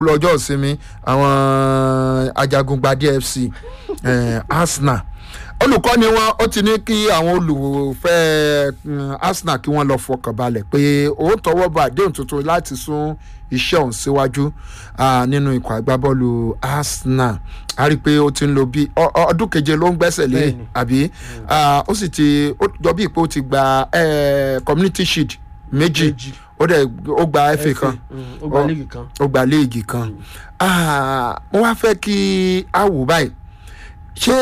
lọ́jọ́ ìsinmi àwọn ajagungbadé fc eh, arsenal olùkọ́ni wọn ó ti ní kí àwọn olùfẹ́ mm, arsenal kí wọ́n lọ fọkàn balẹ̀ pé òun tọwọ́ bá àdéhùn tuntun láti sún iṣẹ́ òun síwájú ah, nínú ikọ̀ agbábọ́ọ̀lù arsenal a rí i pé ó ti ń lo bí ọ- ọ- ọdún keje ló ń gbẹ́sẹ̀ lé Bẹ́ẹ̀ni. àbí Ah, ó sì ti ó jọ bí pé ó ti gba eh, community shield méjì Méjì. ó dẹ̀ ó gba fa kan Mm, ó gba Ọ- líìgì kan ó gba léègì kan Ah, mo wá fẹ́ kí a wò báyìí ṣé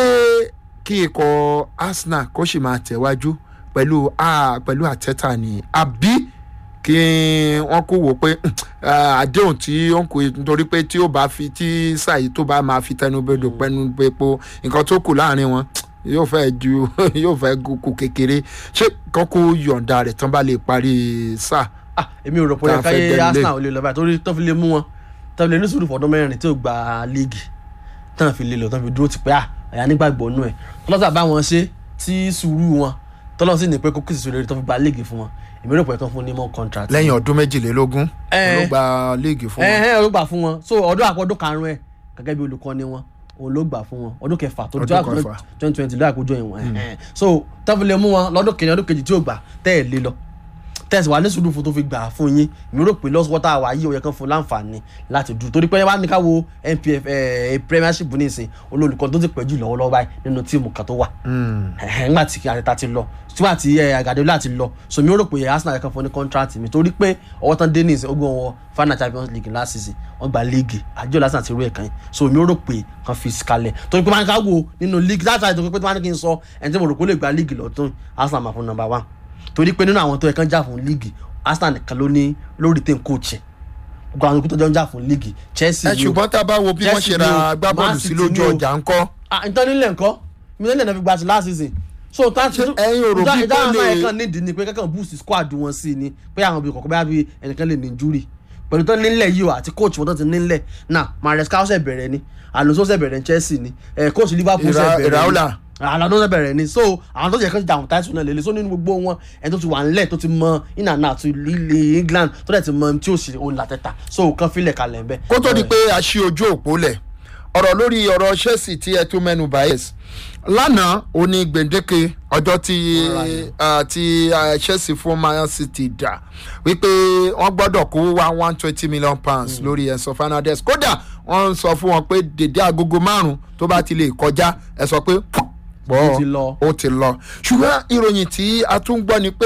kí ikọ̀ arsenal kó sì máa tẹ̀wájú pẹ̀lú ah, pẹ̀lú àtẹ́tà ni àbí kí wọ́n kó wò pé ah, àdéhùn tí ó ń kó nítorí pé tí ó bá fi tí sàyí tó bá máa fi tẹnubodò pẹnubẹpo nǹkan tó kù láàrin wọn yóò fẹ́ ju yóò fẹ́ kú kékeré ṣé kán kó yọ̀ǹda rẹ̀ tán bá lè parí sáà ah èmi ò rò pé Tá ó a yẹ fẹ́ káyé dẹnu lé. arsenal ò lè lọ báyìí torí tó fi lè mú wọn tó fi lè ní sùúrù fọdún mẹ́rin tí ò gba líìgì tán fi lè lọ tán fi dúró ti pé à ẹ̀yà nígbàgbọ́ nù ẹ̀ tọ́lọ́sà bá wọn ṣe tí sùúrù wọn tọ́lọ́ sì ní pé kó kìsì sórí tó fi gba líìgì fún wọn èmi rò pé kán fún ní mọ́ contract. lẹ́yìn ọdún méjìlélógún Eh. ló gba léègì fún ẹ wọn. ẹ ló gbà fún wọn so ọdún àpò ọdún karùn-ún ẹ gẹ́gẹ́ bí olùkọ́ni wọn òun ló gbà fún wọn ọdún kẹfà tó Ọdún jọ kẹfà. twenty twenty ló àkójọ ìwọ̀n ẹ̀ so tọ́fìlẹ̀ mú wọn lọ́dún kejì ọdún kejì tí ò gbà tẹ́ ẹ̀ lé lọ tẹ́sí wà ní sùúrù fún tó fi gbà fún yín mi rò pé lọ́sọ̀ wọ́tà wà yí òye kan fún láǹfààní láti dúró torí pé wọ́n á ní ká wo npf ẹ̀ premiership nísìn olólùkọ́ tó ti pẹ́ jù lọ́wọ́lọ́wọ́ báyìí nínú tíìmù kan tó wà nígbà tí àtẹ̀tà ti lọ nígbà tí àgàdéwìlà ti lọ so mi ò rò pé arsenal yẹ kan fún ní contract mi torí pé ọwọ́ tán dé nìsín ogun wọn final champions league last season wọ́n gba league àjọ lásán àti irú ẹ̀ kan yìí so mi ò rò pé kan fi kalẹ̀ torí pé máa ń ká wo nínú league láti àìsàn pé tí wọ́n á ní kí n sọ ẹni tí mo rò pé ó lè gba league lọ́tún arsenal máa fún number one torí pé nínú àwọn tó yẹ kán jà fún league arsenal nìkan ló ní lórí tẹ̀ ń coach ẹ̀ gbogbo àwọn tó jọ ń jà fún league chelsea ẹ ni o ṣùgbọ́n tá a bá wo bí wọ́n Chelsea ṣe ra ni o, agbábọ́ọ̀lù Man sí City lójú ni o. ọjà ńkọ́. ah nǹkan nílẹ̀ nǹkan mílíọ̀nù náà fi gba ti last season so tá Ṣé ẹ̀yin ò rò bí ìdá kò àwọn lè- ẹ̀kan nídìí ni pé kankan boost squad wọn sí ni pé àwọn ibi kọ̀ọ̀kan bá bí ẹnìkan lè ní injury pẹ̀lú tó nílẹ̀ yìí o àti coach wọn tó ti nílẹ̀ náà maresca ọ̀sẹ̀ bẹ̀rẹ̀ ni alonso ọ̀sẹ̀ bẹ̀rẹ̀ ní chelsea ni eh, coach liverpool ọ̀sẹ̀ Ira- bẹ̀rẹ̀ ni Iraola. àlọ́ ọ̀sẹ̀ bẹ̀rẹ̀ ni so àwọn tó yẹ kán ti dàwọn táìsù náà lélẹ̀ so nínú gbogbo wọn ẹni tó ti wà nílẹ̀ tó ti mọ in and out ilé england tó dẹ̀ ti mọ tí ó sì òun làtẹ̀ta so kan filẹ̀ kalẹ̀ ń bẹ́ kó tó di pé a ṣí ojú òpó lẹ̀ ọ̀rọ̀ lórí ọ̀rọ̀ chelsea tí ẹ tún mẹ́nu bá yes lánàá ó ní gbèǹdéke ọjọ́ tí Alright. ah, tí ah, chelsea fún man city dà wípé wọ́n gbọ́dọ̀ kó wá one twenty million pounds lórí enzo fernandez kódà wọ́n ń sọ fún wọn pé dèdé agogo márùn-ún tó bá ti lè kọjá ẹ sọ pé pọ̀ Ó ti lọ. ó ti lọ ṣùgbọ́n ìròyìn tí a tún gbọ́ ni pé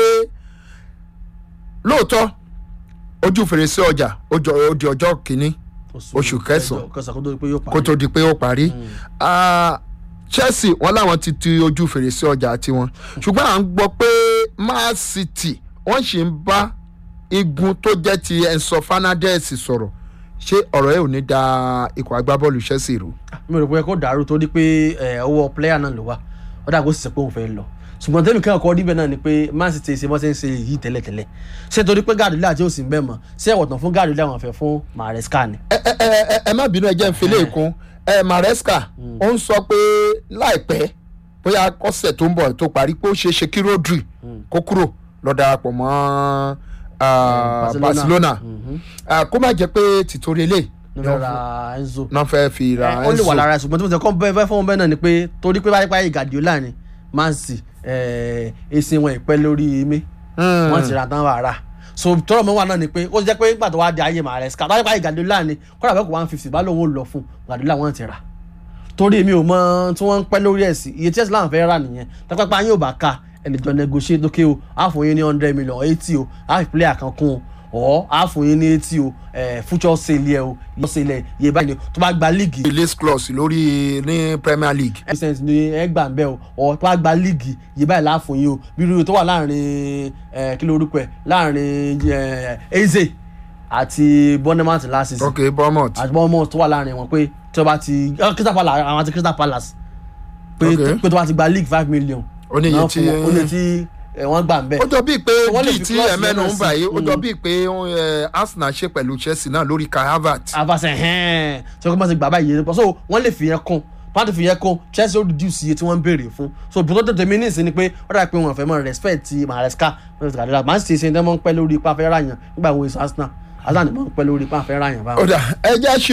lóòótọ́ ojú fèrèsé ọjà ó jọ- ó di ọjọ́ kìíní oṣù kẹsàn-án. kẹsàn-án kó tó di pé yóò parí kó tó di pé ó parí Ah, chelsea wọn làwọn ti ti ojú fèrèsé ọjà tiwọn ṣùgbọ́n à ń gbọ́ pé man city wọ́n sì ń bá igun tó jẹ́ ti enzo fernandez sọ̀rọ̀ ṣé ọ̀rọ̀ ẹ̀ ò ní da ikọ̀ agbábọ́ọ̀lù chelsea rú. mi ò rò pé kó dàrú torí pé ẹ, ọwọ́ player náà ló wà ó dà kó sì sọ pé òun fẹ́ lọ ṣùgbọ́n tẹ́mi kẹ́kọ̀ọ́ kọ́ níbẹ̀ náà ni pé man city ṣe bọ́ ṣe ń ṣe yìí tẹ́lẹ̀tẹ́lẹ̀ ṣé torí pé gàdúlẹ̀ àti òsì ń bẹ̀ mọ́ ṣé ẹ̀wọ̀tàn fún gàdúlẹ̀ àwọn fẹ́ fún maresca ni. ẹ ẹ ẹ ẹ- ẹ má bínú ẹ jẹ́ ń filé ìkún ẹ maresca ó ń sọ pé láìpẹ́ bóyá ọ̀sẹ̀ tó ń bọ̀ tó parí pé ó ṣeé ṣe kí rodri kó kúrò lọ darapọ̀ mọ́ ah, Barcelona. barcelona Mhm. Ah, kó má jẹ́ pé tìtorí eléyìí ní fẹ́ ra enzo. náà fẹ́ fi ra ẹ, ó lè wà Enzo. lára ẹ̀ ṣùgbọ́n tí mo sọ kọ́ bẹ́ẹ̀ fẹ́ fún wọn bẹ́ẹ̀ náà ni pé torí pé báyìí báyìí gàdúlẹ̀ ni man city ẹ̀ èsì wọn ìpẹ́ lórí mi Hmm. wọ́n ti ra tán wà rà so tọrọ mọ wà náà ni pé ó jẹ́ pé nígbà tó wá di ayé maresca báyìí báyìí gàdúlà ni kọ́dà bẹ́ẹ̀ kó one fifty bá lóun ó lọ fún gàdúlà wọ́n ti rà torí mi ò mọ tí wọ́n ń pẹ́ lórí ẹ̀ sí iye tí ẹ̀sìn láwọn fẹ́ rà nìyẹn tápápá yín ò bá ka ẹ lè jọ negotiate lókè o á fún yín ní hundred million eighty o á fi player kan kún o ọ̀ á fún yín ní eighty o ẹ̀ future sale yẹ o yọ sale yẹ báyìí ni tó bá gba league release clause lórí ní premier league. percent ní ẹgbàá ń bẹ o ọ tó bá gba líìgì yìí báyìí láàfún yìí o bí irú tó wà láàrin ẹ kí ló orúkọ ẹ láàrin ẹ eze àti bournemouth last season ok bournemouth. àti bournemouth tó wà láàrin wọn pé tí wọ́n bá ti ọ, crystal palace àwọn àti crystal palace pé Ok. pé tó bá ti gba league five million Ó ní iye náà tí- fún wọn, ó ní tí ẹ, wọ́n gbà ń bẹ ó jọ bíi pé Wọ́n lè bíi fi tí clause ẹ̀mẹ́nu yẹn ń náà bà sí. yìí ó jọ Mm. bíi pé eh, arsenal ṣe pẹ̀lú chelsea náà lórí kai havertz. abasa ẹhẹn tí wọn kọ́ bá ti gbà báyìí yẹn so wọ́n lè fi yẹn kún wọ́n ti fi yẹn kún chelsea ó reduce iye tí wọ́n ń béèrè fún so bí wọ́n tètè mí ní ìsìn ni pé ó dà pé wọ́n fẹ́ mọ́ respect ti maresca wọ́n ti kàdéra man city ṣe ń tẹ́mọ́ ń pẹ́ lórí ipa fẹ́ ràyàn nígbà wo èso arsenal azan máa ń pẹ́ lórí pàfẹ́ ráyàn báwọn. ọ̀dà ẹja ṣe